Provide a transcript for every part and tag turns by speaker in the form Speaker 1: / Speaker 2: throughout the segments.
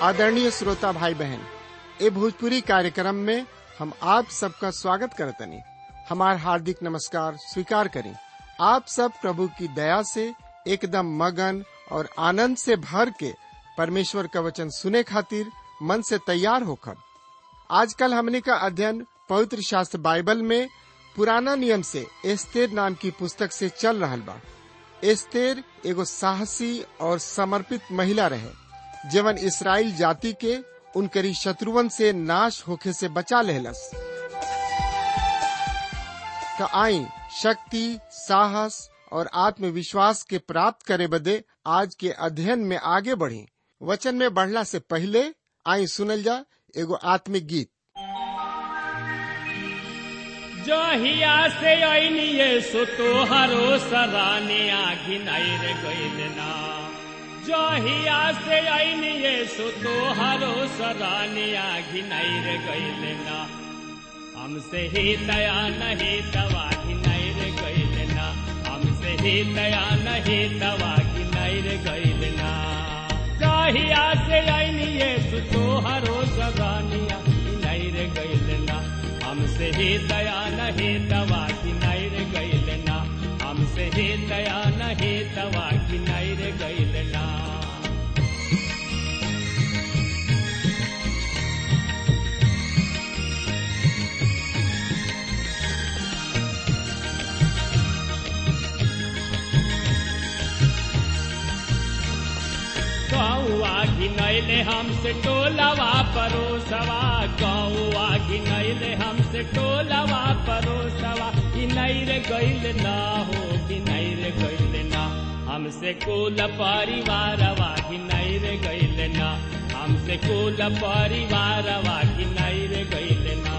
Speaker 1: आदरणीय श्रोता भाई बहन ए भोजपुरी कार्यक्रम में हम आप सबका स्वागत करतनी हमार हार्दिक नमस्कार स्वीकार करें आप सब प्रभु की दया से एकदम मगन और आनंद से भर के परमेश्वर का वचन सुने खातिर मन से तैयार होकर आजकल हमने का अध्ययन पवित्र शास्त्र बाइबल में पुराना नियम से एस्तेर नाम की पुस्तक से चल रहा बा एस्तेर एगो साहसी और समर्पित महिला रहे जीवन इसराइल जाति के उनकरी शत्रुवन से नाश होखे से बचा लेहलस तो आई शक्ति साहस और आत्मविश्वास के प्राप्त करे बदे आज के अध्ययन में आगे बढ़ी वचन में बढ़ला से पहले आई सुनल जा एगो आत्मिक गीत
Speaker 2: जहिया से ऐनिये सो तोहरो सराने आघिन आइर गइल ना जहिया से ऐनिये सो तोहरो सराने आघिन आइर गइल ना हमसे ही दया नहीं दवा घिनाइर गइल ना हमसे ही दया नहीं दवा घिनाइर गइल ना जहिया से ऐनिये सो तोहरो सराने आघिन आइर गइल ना हमसे ही दया नहीं दवा की नैर गैल ना हमसे ही दया नहीं दवा की नैर गैल ना गौआ घिनैले हमसे टोलवा परोसवा गौआ घिनैले हमसे टोलवा परोसवा घिनैर गैल ना हो घिनैर गैल ना हमसे कुल परिवारवा घिनैर गैल ना हमसे कुल परिवारवा घिनैर गैल ना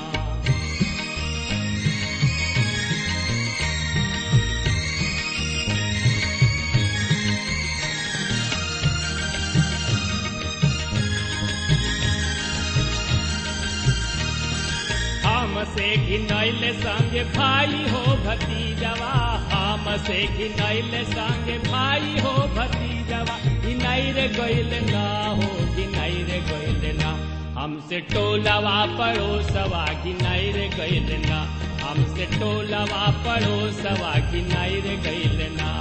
Speaker 2: हमसे घिनैल संग भाई हो भतीजवा हमसे घिनैल संग भाई हो भतीजवा घिनैर गैल ना हो घिनैर गैल ना हमसे टोलवा पड़ोसवा घिनैर गैल ना हमसे टोलवा पड़ोसवा घिनैर गैल ना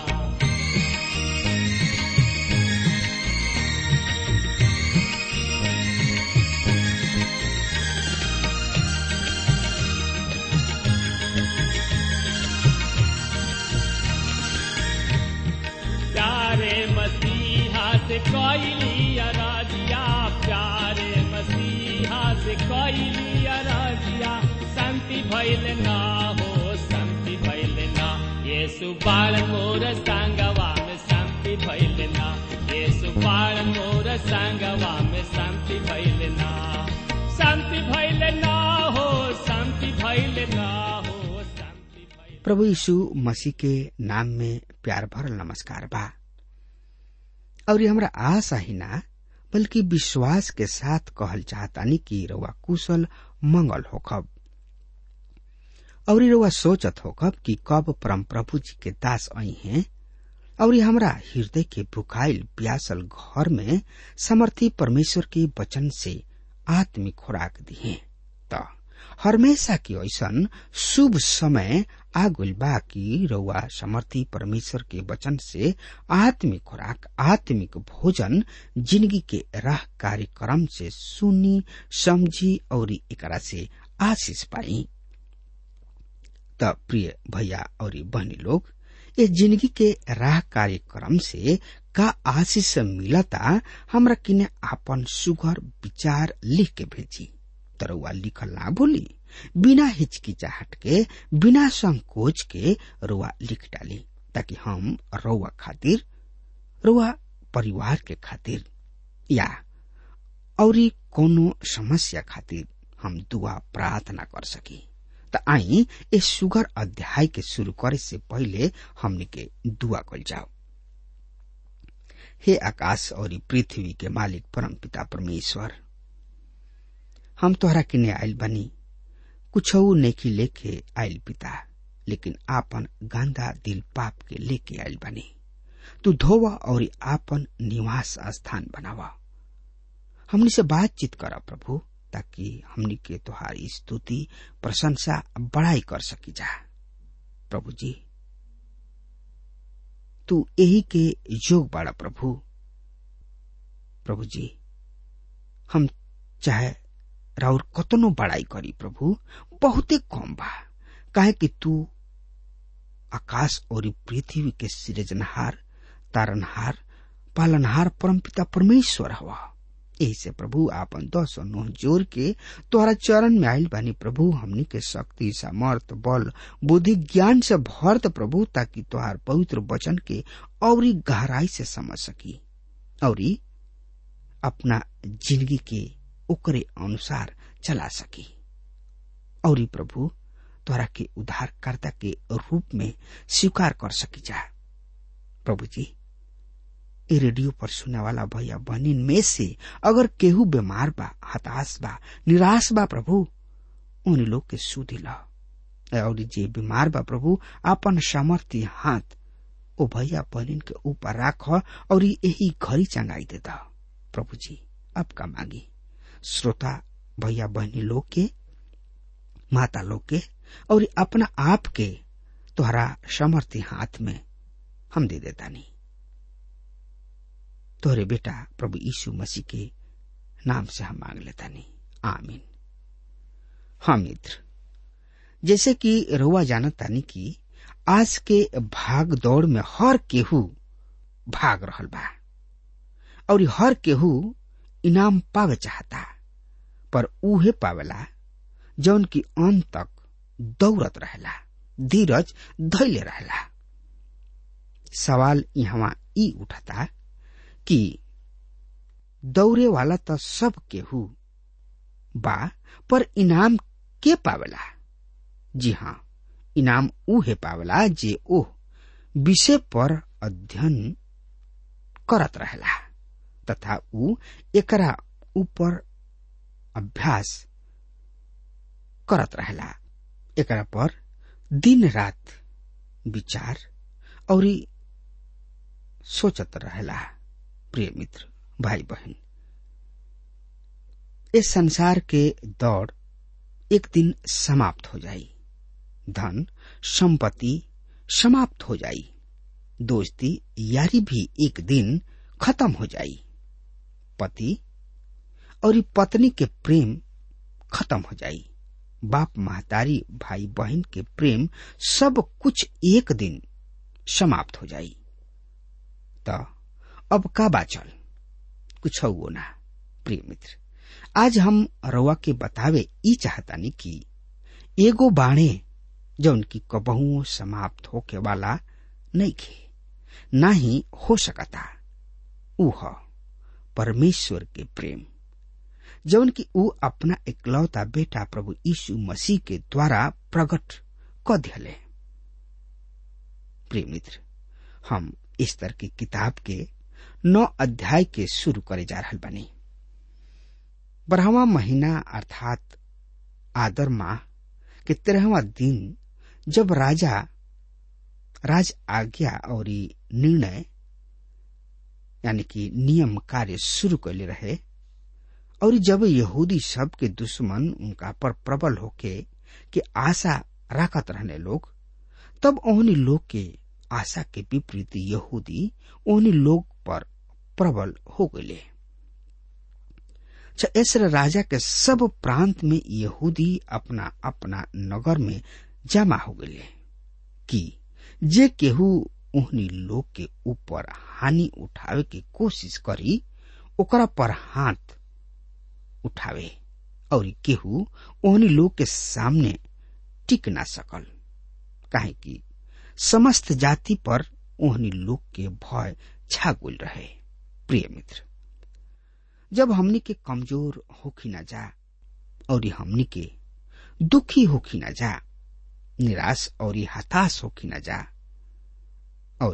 Speaker 2: प्यारे मसीहा से कैली अराजिया प्यारे मसीहा से कैली अराजिया शांति भैल ना हो शांति भैल ना ये सुबाल मोर संगवा में शांति भैल ना ये सुबाल मोर संगवा में शांति भैल ना शांति भैल ना हो शांति भैल ना हो शांति भैल
Speaker 3: प्रभु यीशु मसीह के नाम में प्यार भरल नमस्कार बा और हमरा आशा ही ना बल्कि विश्वास के साथ कहल चाहतानी कि रउआ कुशल मंगल होखब और रउआ सोचत होखब कि कब परम प्रभु जी के दास आई हैं और हमरा हृदय के भुखाइल प्यासल घर में समर्थी परमेश्वर के वचन से आत्मिक खुराक दिए त हमेशा की ऐसन शुभ समय आगुल बा कि रउआ समर्थी परमेश्वर के वचन से आत्मिक खुराक आत्मिक भोजन जिंदगी के राह कार्यक्रम से सुनी समझी और एकरा से आशीष पाई त प्रिय भैया और बहनी लोग ये जिंदगी के राह कार्यक्रम से का आशीष मिलता हमरा किने आपन सुघर विचार लिख के भेजी तरौआ लिखल ना भूली बिना हिचकिचाहट के बिना संकोच के रुआ लिख डाली ताकि हम रउआ खातिर रुआ परिवार के खातिर या औरी कोनो समस्या खातिर हम दुआ प्रार्थना कर सकी त आई इस सुगर अध्याय के शुरू करे से पहले हमने के दुआ कल जाओ हे आकाश और पृथ्वी के मालिक परम पिता परमेश्वर हम तोहरा किने आयल बनी कुछ नेकी लेके आयल पिता लेकिन आपन गंदा दिल पाप के लेके आयल बनी तू धोवा और आपन निवास स्थान बनावा हमनी से बातचीत करा प्रभु ताकि हमनी के तुहारी स्तुति प्रशंसा बड़ाई कर सकी जा प्रभु जी तू यही के योग बाड़ा प्रभु प्रभु जी हम चाहे राउर कतनो बड़ाई करी प्रभु बहुते कम बा काहे कि तू आकाश और पृथ्वी के सृजनहार तारनहार पालनहार परमपिता परमेश्वर हवा यही से प्रभु आपन दस और नोह जोर के तोहरा चरण में आयल बानी प्रभु हमनी के शक्ति सामर्थ बल बुद्धि ज्ञान से भरत प्रभु ताकि तोहार पवित्र वचन के औरी गहराई से समझ सकी औरी अपना जिंदगी के ओकरे अनुसार चला सकी औरी प्रभु तोहरा के उद्धारकर्ता के रूप में स्वीकार कर सकी जा प्रभु जी ए रेडियो पर सुनने वाला भैया बहनिन में से अगर केहू बीमार बा हताश बा निराश बा प्रभु उन लोग के सुधी ला और जे बीमार बा प्रभु अपन सामर्थ्य हाथ ओ भैया बहनिन के ऊपर राख और यही घड़ी चंगाई देता प्रभु जी अब का मांगी श्रोता भैया बहनी लोग के माता लोग के और अपना आप के तोहरा समर्थी हाथ में हम दे देता नहीं तोहरे बेटा प्रभु यीशु मसीह के नाम से हम मांग लेता नहीं आमीन हाँ मित्र जैसे कि रुआ जानता नहीं कि आज के भाग दौड़ में हर केहू भाग रहल बा और हर केहू इनाम पावे चाहता पर उहे पावेला जौन की अंत तक दौड़त रहेला धीरज धैले रहेला सवाल यहाँ ई उठता कि दौड़े वाला तो सब केहू बा पर इनाम के पावेला जी हाँ इनाम उहे पावेला जे ओह विषय पर अध्ययन करत रहेला तथा ऊ एकरा ऊपर अभ्यास करत रहेला एकरा पर दिन रात विचार और सोचत रहेला प्रिय मित्र भाई बहन इस संसार के दौड़ एक दिन समाप्त हो जाई धन संपत्ति समाप्त हो जाई दोस्ती यारी भी एक दिन खत्म हो जाई पति और पत्नी के प्रेम खत्म हो जाई बाप महतारी भाई बहन के प्रेम सब कुछ एक दिन समाप्त हो जाई तो अब का बाचल कुछ वो ना प्रिय मित्र आज हम रवा के बतावे ई चाहतानी कि एगो बाणे जौन की कबहू समाप्त होके वाला नहीं खे ना ही हो सकता ऊह परमेश्वर के प्रेम जौन की ऊ अपना इकलौता बेटा प्रभु यीशु मसीह के द्वारा प्रकट क दिले प्रिय मित्र हम इस तरह की किताब के नौ अध्याय के शुरू करे जा रहा बनी बारहवा महीना अर्थात आदर माह के तेरहवा दिन जब राजा राज आज्ञा और निर्णय यानी कि नियम कार्य शुरू कैले रहे और जब यहूदी सब के दुश्मन उनका पर प्रबल होके के आशा राखत रहने लोग तब ओहनी लोग के आशा के विपरीत यहूदी ओहनी लोग पर प्रबल हो गए ऐसर राजा के सब प्रांत में यहूदी अपना अपना नगर में जमा हो गए कि जे केहू ओहनी लोग के ऊपर हानि उठावे की कोशिश करी ओकरा पर हाथ उठावे और केहू ओहनी लोग के सामने टिक ना सकल काहे कि समस्त जाति पर ओहनी लोग के भय छागुल रहे प्रिय मित्र जब हमनी के कमजोर होखी ना जा और हमनी के दुखी होखी ना जा निराश और हताश होखी ना जा और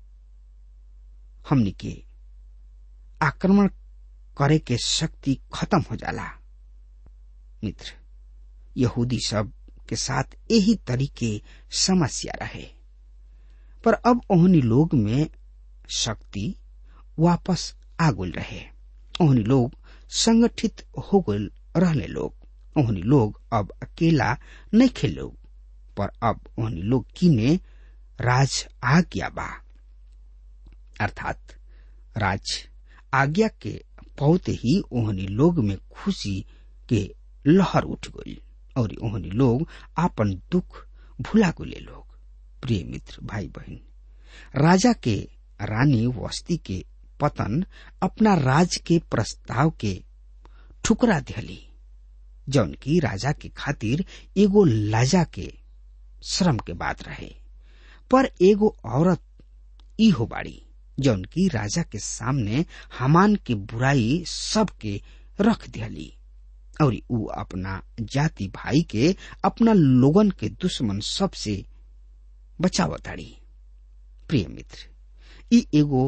Speaker 3: हमनी के आक्रमण करे के शक्ति खत्म हो जाला मित्र यहूदी सब के साथ यही तरीके समस्या रहे पर अब ओहनी लोग में शक्ति वापस आगुल रहे ओहनी लोग संगठित हो गए रहने लोग ओहनी लोग अब अकेला नहीं खेलो पर अब ओहनी लोग किने राज आज्ञा बा अर्थात राज आज्ञा के पौते ही ओहनी लोग में खुशी के लहर उठ गई और ओहनी लोग आपन दुख भुला गुले लोग प्रिय मित्र भाई बहन राजा के रानी वस्ती के पतन अपना राज के प्रस्ताव के ठुकरा दिहली जौन की राजा के खातिर एगो लाजा के श्रम के बात रहे पर एगो औरत ई हो बाड़ी जौन की राजा के सामने हमान के बुराई सबके रख दिहली और ऊ अपना जाति भाई के अपना लोगन के दुश्मन सबसे बचावताड़ी प्रिय मित्र ई एगो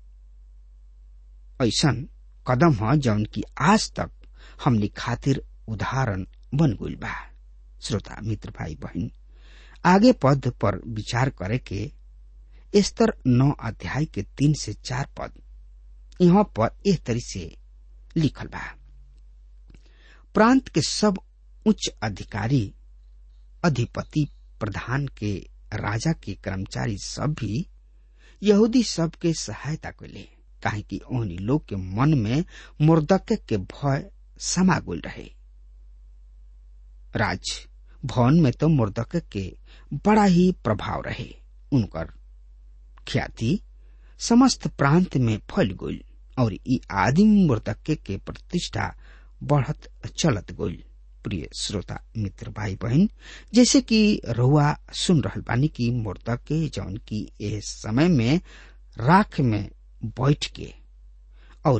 Speaker 3: ऐसन कदम ह जौन की आज तक हमनी खातिर उदाहरण बन गइल बा श्रोता मित्र भाई बहन आगे पद पर विचार करे के स्तर नौ अध्याय के तीन से चार पद यहाँ पर एह तरी से लिखल बा प्रांत के सब उच्च अधिकारी अधिपति प्रधान के राजा के कर्मचारी सब भी यहूदी सब के सहायता कैले काहे कि ओहनी लोग के मन में मुर्दक के भय समा गुल रहे राज भवन में तो मुर्दक के बड़ा ही प्रभाव रहे उनकर ख्याति समस्त प्रांत में फैल गई और ई आदिम मुर्दक के प्रतिष्ठा बढ़त चलत गई प्रिय श्रोता मित्र भाई बहन जैसे कि रहुआ सुन रहल बानी की मुर्दक के जौन की इस समय में राख में बैठ के और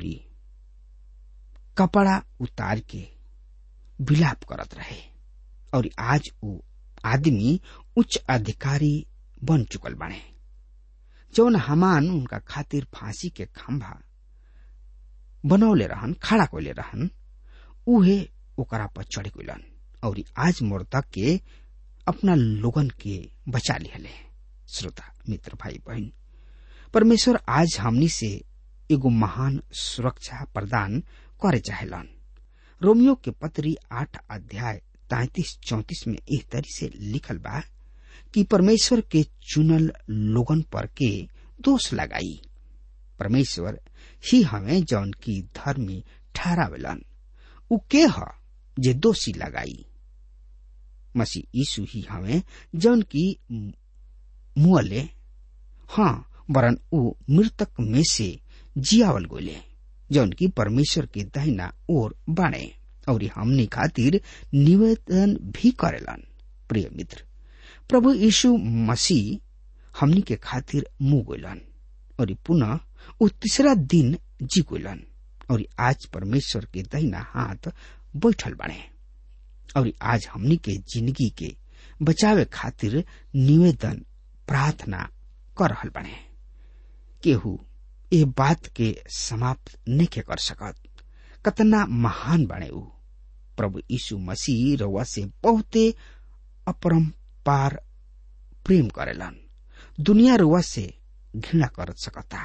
Speaker 3: कपड़ा उतार के विलाप करत रहे और आज वो आदमी उच्च अधिकारी बन चुकल बने जौन हमान उनका खातिर फांसी के खंभा बनौले रहन खड़ा कोले रहन उहे ओकरा पर चढ़ गइलन और आज मुर्दा के अपना लोगन के बचा लिहले श्रोता मित्र भाई बहन परमेश्वर आज हमनी से एगो महान सुरक्षा प्रदान करे चाहेलन रोमियो के पत्री आठ अध्याय तैतीस चौतीस में एक तरी से लिखल बा कि परमेश्वर के चुनल लोगन पर के दोष लगाई परमेश्वर ही हमें जौन की धर्मी ठहरावेलन उ के ह जे दोषी लगाई मसीह यीशु ही हमें जौन की मुअले हाँ वरन उ मृतक में से जियावल गोले जौन की परमेश्वर के दहिना ओर बाणे और हमनी खातिर निवेदन भी करेलन प्रिय मित्र प्रभु यीशु मसीह हमनी के खातिर मुंह गोलन और पुनः उ तीसरा दिन जी गोलन और आज परमेश्वर के दहिना हाथ बैठल बने और आज हमनी के जिंदगी के बचावे खातिर निवेदन प्रार्थना कर रहल बने केहू ए बात के समाप्त नहीं कर सकत कतना महान बने ऊ प्रभु यीशु मसीह रउआ से बहुते अपरम्पार प्रेम करेलन दुनिया रुआ से घृणा कर सकता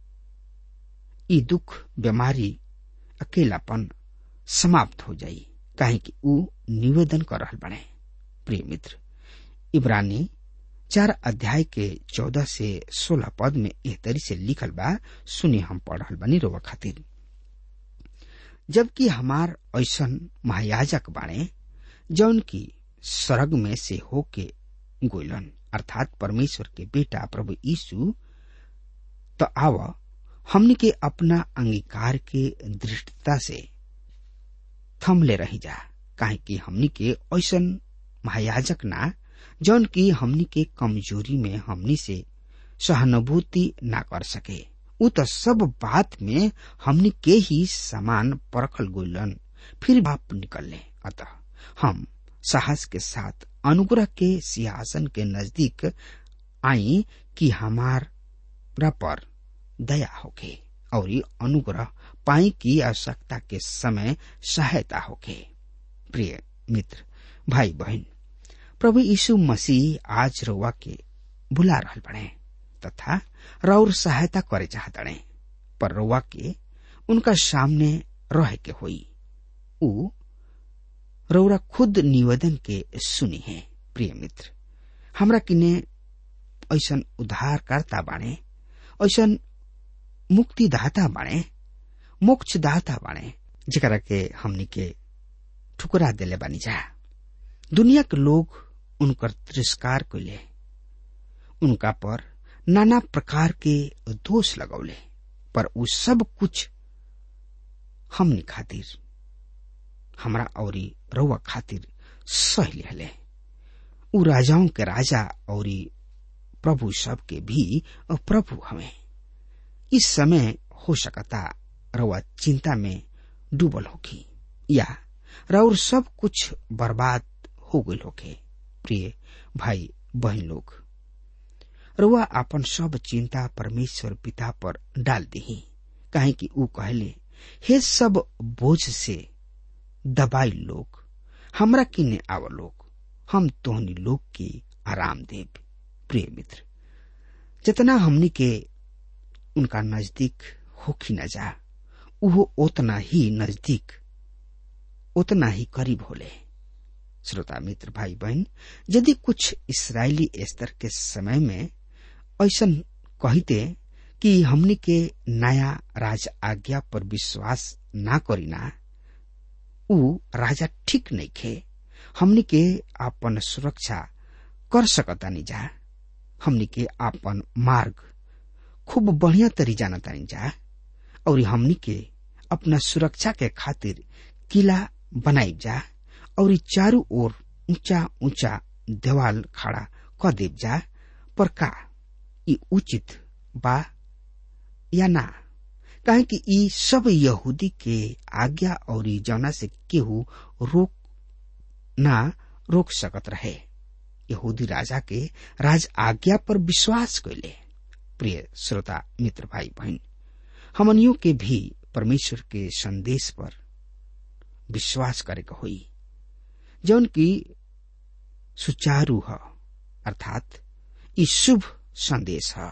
Speaker 3: ई दुख बीमारी अकेलापन समाप्त हो जाई काहे कि ऊ निवेदन कर रहल बने प्रिय मित्र इब्रानी चार अध्याय के चौदह से सोलह पद में एह तरी से लिखल बा सुनी हम पढ़ रहल बनी रोवा खातिर जबकि हमार ऐसन महायाजक बाणे जौन की स्वर्ग में से होके गोलन अर्थात परमेश्वर के बेटा प्रभु यीशु तो आव हमने के अपना अंगीकार के दृष्टता से थमले रही जा काहे कि हमनी के ऐसन महायाजक ना जौन की हमनी के कमजोरी में हमनी से सहानुभूति ना कर सके उ तो सब बात में हमनी के ही समान परखल गोलन फिर बाप निकलने अतः हम साहस के साथ अनुग्रह के सिंहासन के नजदीक आई कि हमारा पर दया होके और अनुग्रह पाई की आवश्यकता के समय सहायता होके प्रिय मित्र भाई बहन प्रभु यीशु मसीह आज रउआ के बुला रहल बने तथा रउर सहायता करे चाहतड़े पर रउआ के उनका सामने रहे के होई उ रौरा खुद निवेदन के सुनी है प्रिय मित्र हमरा किने ऐसन उद्धारकर्ता बाणे ऐसन मुक्तिदाता बाणे मोक्षदाता बाणे जेकरा के हमनी के ठुकरा देले बानी जा दुनिया के लोग उनकर तिरस्कार कैले उनका पर नाना प्रकार के दोष लगौले पर उ सब कुछ हमनी खातिर हमरा औरी रउआ खातिर सह लिहले उ राजाओं के राजा औरी प्रभु सब के भी प्रभु हमें इस समय हो सकता रउआ चिंता में डूबल होगी या रउर सब कुछ बर्बाद हो गई होगे प्रिय भाई बहन लोग रउआ अपन सब चिंता परमेश्वर पिता पर डाल दी काहे कि ऊ कहले हे सब बोझ से दबाई लोग हमरा किने आव लोग हम तोहनी लोग के आराम देव प्रिय मित्र जितना हमनी के उनका नजदीक होखी न जा उहो उतना ही नजदीक उतना ही करीब होले श्रोता मित्र भाई बहन यदि कुछ इसराइली स्तर के समय में ऐसा कहते कि हमनी के नया राज आज्ञा पर विश्वास ना करीना उ राजा ठीक नहीं खे हमनी के आपन सुरक्षा कर सकता नहीं जा हमनी के आपन मार्ग खूब बढ़िया तरी जाना तानी जा और हमनी के अपना सुरक्षा के खातिर किला बनाई जा और चारू ओर ऊंचा ऊंचा देवाल खड़ा क देव जा पर का ई उचित बा या ना काहे कि ई सब यहूदी के आज्ञा और जौना से केहू रोक ना रोक सकत रहे यहूदी राजा के राज आज्ञा पर विश्वास कैले प्रिय श्रोता मित्र भाई बहन हमनियों के भी परमेश्वर के संदेश पर विश्वास करे के होई जौन की सुचारू है अर्थात ई शुभ संदेश है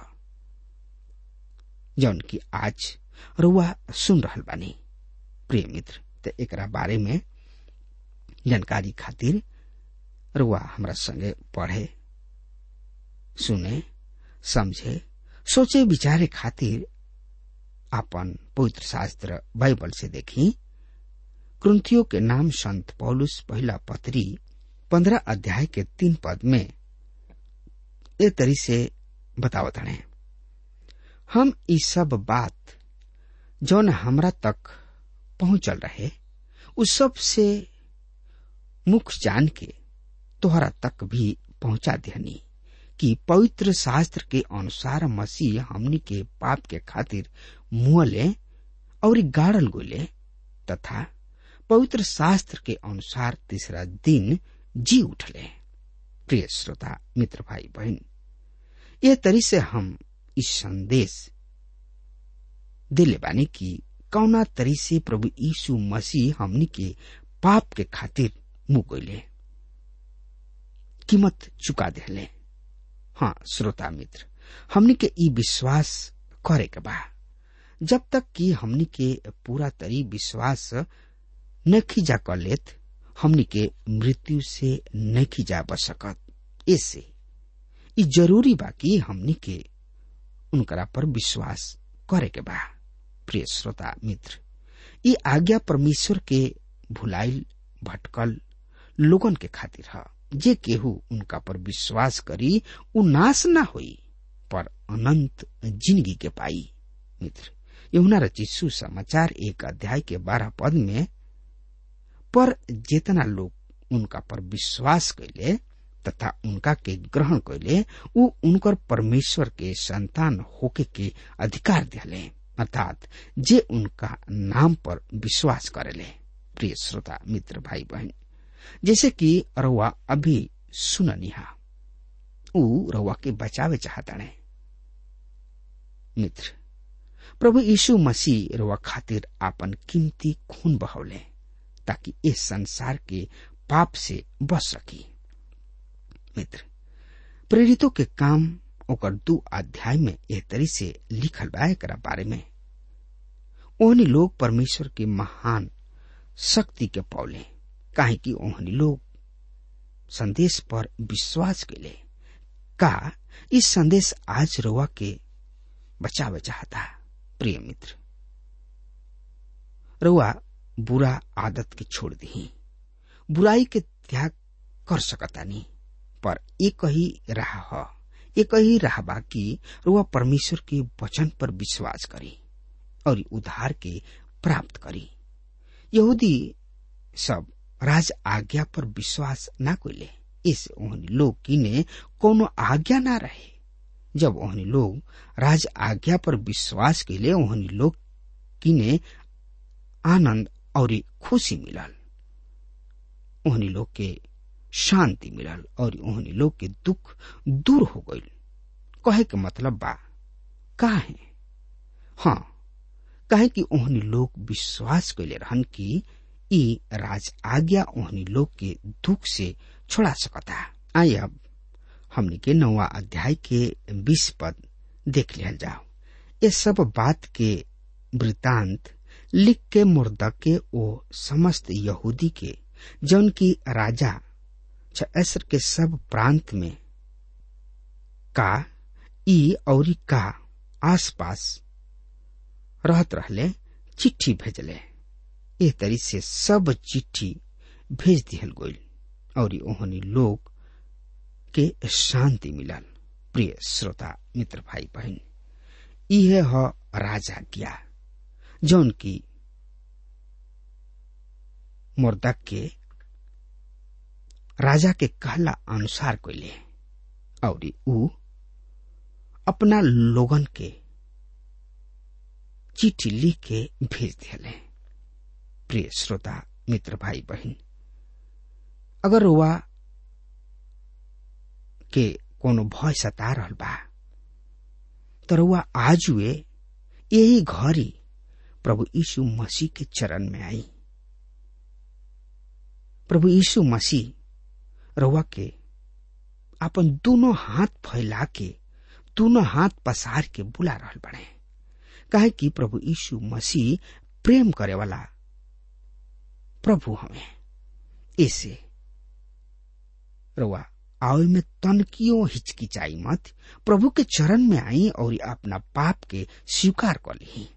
Speaker 3: जौन की आज रुआ सुन रहल बानी प्रिय मित्र ते एकरा बारे में जानकारी खातिर रुआ हमरा संगे पढ़े सुने समझे सोचे विचारे खातिर आपन पवित्र शास्त्र बाइबल से देखी क्रंथियों के नाम संत पौलुस पहला पत्री पंद्रह अध्याय के तीन पद में ए तरी से बतावत हैं हम ई सब बात जौन हमरा तक पहुंचल रहे उस सब से मुख जान के तोहरा तक भी पहुंचा देहनी कि पवित्र शास्त्र के अनुसार मसीह हमनी के पाप के खातिर मुअले और गाड़ल गोले तथा पवित्र शास्त्र के अनुसार तीसरा दिन जी उठले प्रिय श्रोता मित्र भाई बहन यह तरी से हम इस संदेश दिले बानी की कौना तरी से प्रभु यीशु मसीह हमनी के पाप के खातिर मुंह गईले कीमत चुका देले हाँ श्रोता मित्र हमनी के ई विश्वास करे के बा जब तक कि हमनी के पूरा तरी विश्वास नहीं जा कर लेत हमनी के मृत्यु से नहीं जा बच सकत ऐसे ई जरूरी बा कि हमनी के उनकरा पर विश्वास करे के बा प्रिय श्रोता मित्र ये आज्ञा परमेश्वर के भुलाइल भटकल लोगन के खातिर है जे केहू उनका पर विश्वास करी उ नाश ना होई पर अनंत जिंदगी के पाई मित्र यहुना रचित सुसमाचार एक अध्याय के बारह पद में पर जितना लोग उनका पर विश्वास कैले तथा उनका के ग्रहण कैले उ उनकर परमेश्वर के संतान होके के अधिकार दिले अर्थात जे उनका नाम पर विश्वास करेले प्रिय श्रोता मित्र भाई बहन जैसे कि रउआ अभी सुननिहा उ रउआ के बचावे चाहता ने मित्र प्रभु यीशु मसीह रउआ खातिर आपन कीमती खून बहौले ताकि इस संसार के पाप से बच सकी मित्र प्रेरितों के काम ओकर दू अध्याय में एह तरी से लिखल बा एकरा बारे में ओहनी लोग परमेश्वर के महान शक्ति के पौले काहे कि ओहनी लोग संदेश पर विश्वास के ले का इस संदेश आज रोवा के बचावे चाहता प्रिय मित्र रुआ बुरा आदत के छोड़ दी बुराई के त्याग कर सकता नहीं पर एक ही राह ह एक ही राह बा कि रुआ परमेश्वर के वचन पर विश्वास करी और उद्धार के प्राप्त करी यहूदी सब राज आज्ञा पर विश्वास ना कोले इस ओहनी लोग किने कोनो आज्ञा ना रहे जब ओहनी लोग राज आज्ञा पर विश्वास के लिए ओहनी लोग किने आनंद और खुशी मिलल ओहनी लोग के शांति मिलल और ओहनी लोग के दुख दूर हो गईल कहे के मतलब बा का है हाँ कहे कि ओहनी लोग विश्वास कैले रहन कि ई राज आज्ञा ओहनी लोग के दुख से छोड़ा सकता आई अब हमने के नौवा अध्याय के बीस पद देख लिया जाओ ये सब बात के वृतांत लिख के मुर्दक के ओ समस्त यहूदी के जौन की राजा छर के सब प्रांत में का ई और का आसपास रहत रहले चिट्ठी भेजले ए तरी से सब चिट्ठी भेज दिहल गईल और ओहनी लोग के शांति मिलल प्रिय श्रोता मित्र भाई बहन इहे ह राजा ज्ञा जौन की मुर्दक के राजा के कहला अनुसार कोइले और ऊ अपना लोगन के चिट्ठी लिख के भेज दिले प्रिय श्रोता मित्र भाई बहन अगर रुआ के कोनो भय सता रहल बा तो रुआ आजुए यही घड़ी प्रभु यीशु मसीह के चरण में आई प्रभु यीशु मसीह रुआ के अपन दोनों हाथ फैला के दोनों हाथ पसार के बुला रहल बने काहे कि प्रभु यीशु मसीह प्रेम करे वाला प्रभु हमें ऐसे रुआ आवे में तनकियों हिचकिचाई मत प्रभु के चरण में आई और अपना पाप के स्वीकार कर ली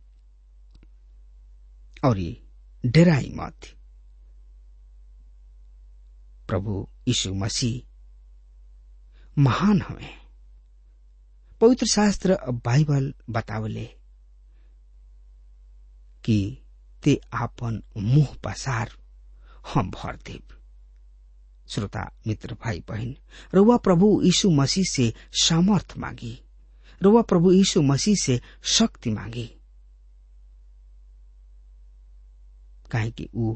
Speaker 3: और डराई मत प्रभु यीशु मसीह महान हमें पवित्र शास्त्र बाइबल बतावले कि ते आपन मुंह पसार हम भर देव श्रोता मित्र भाई बहन रुआ प्रभु यीशु मसीह से सामर्थ मांगी रुआ प्रभु यीशु मसीह से शक्ति मांगी काहे कि ऊ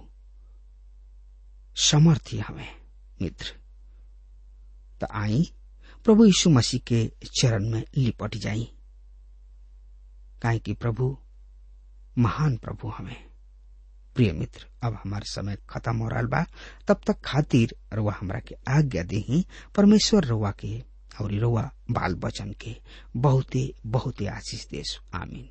Speaker 3: समर्थी हमें मित्र तो आई प्रभु यीशु मसीह के चरण में लिपट जाई काहे कि प्रभु महान प्रभु हमें प्रिय मित्र अब हमार समय खत्म हो रहा बा तब तक खातिर रुआ हमरा के आज्ञा दी परमेश्वर रुआ के और रुआ बाल बचन के बहुते बहुते आशीष देश आमीन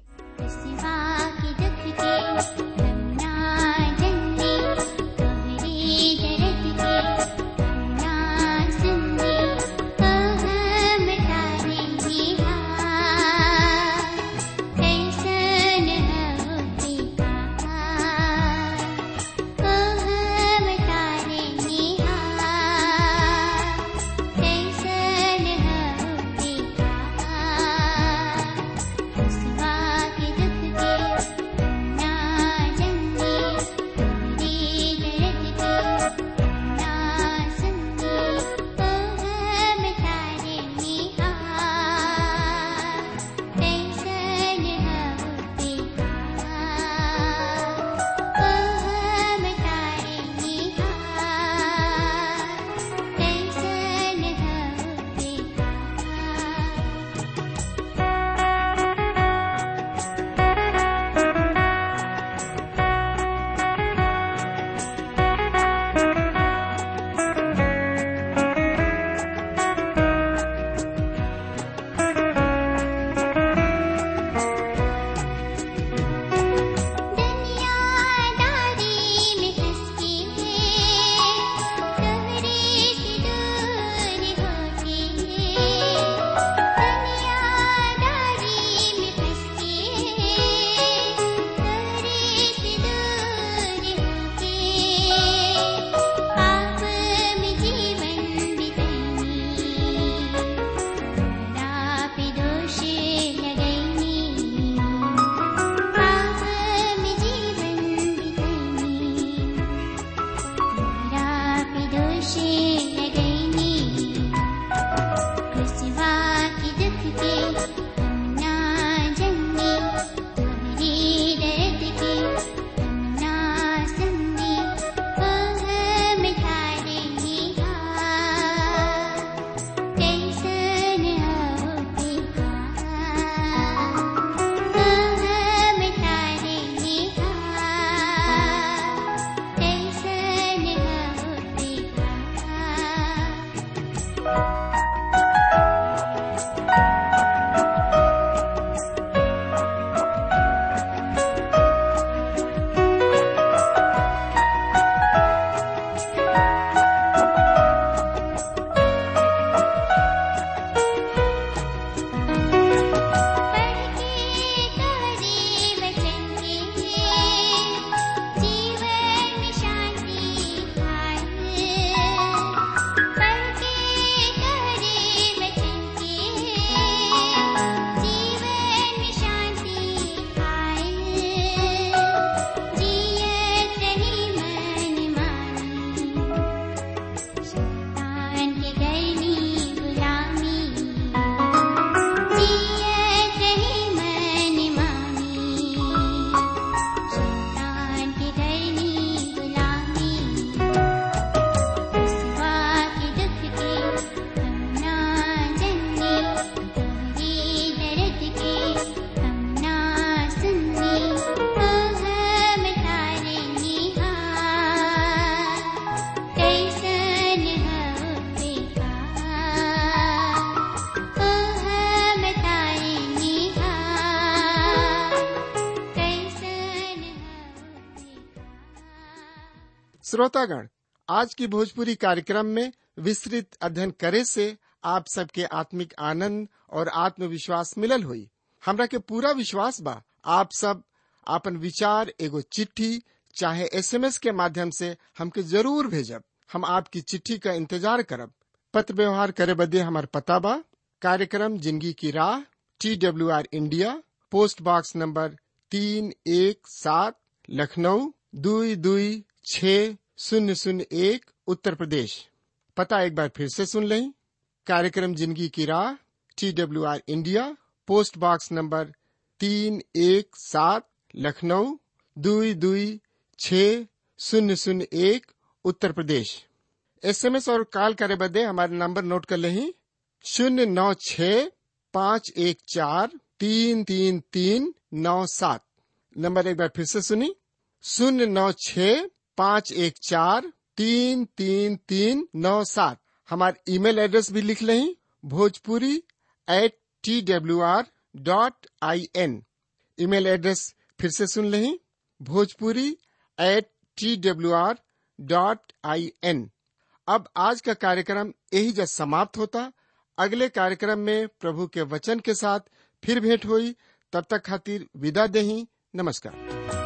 Speaker 4: के दुख के ना
Speaker 1: श्रोतागण आज की भोजपुरी कार्यक्रम में विस्तृत अध्ययन करे से आप सबके आत्मिक आनंद और आत्मविश्वास मिलल हुई हमरा के पूरा विश्वास बा आप सब आपन विचार एगो चिट्ठी चाहे एसएमएस के माध्यम से हमके जरूर भेजब हम आपकी चिट्ठी का इंतजार करब पत्र व्यवहार करे बदे हमार पता बा कार्यक्रम जिंदगी की राह T W R India post box number तीन एक सात लखनऊ दुई दुई छ शून्य शून्य एक उत्तर प्रदेश पता एक बार फिर से सुन लें कार्यक्रम जिंदगी की राह T W R India post box number तीन एक सात लखनऊ दुई दुई छ शून्य शून्य एक उत्तर प्रदेश एसएमएस और कॉल करे बदे हमारे नंबर नोट कर लें शून्य नौ छ पाँच एक चार तीन तीन तीन नौ सात नंबर एक बार फिर से सुनी शून्य नौ छ पाँच एक चार तीन तीन तीन नौ सात हमारे ईमेल एड्रेस भी लिख लें Bhojpuri at T W R dot I N email address फिर से सुन लें Bhojpuri at T W R dot I N अब आज का कार्यक्रम यही जब समाप्त होता अगले कार्यक्रम में प्रभु के वचन के साथ फिर भेंट हुई तब तक खातिर विदा देही नमस्कार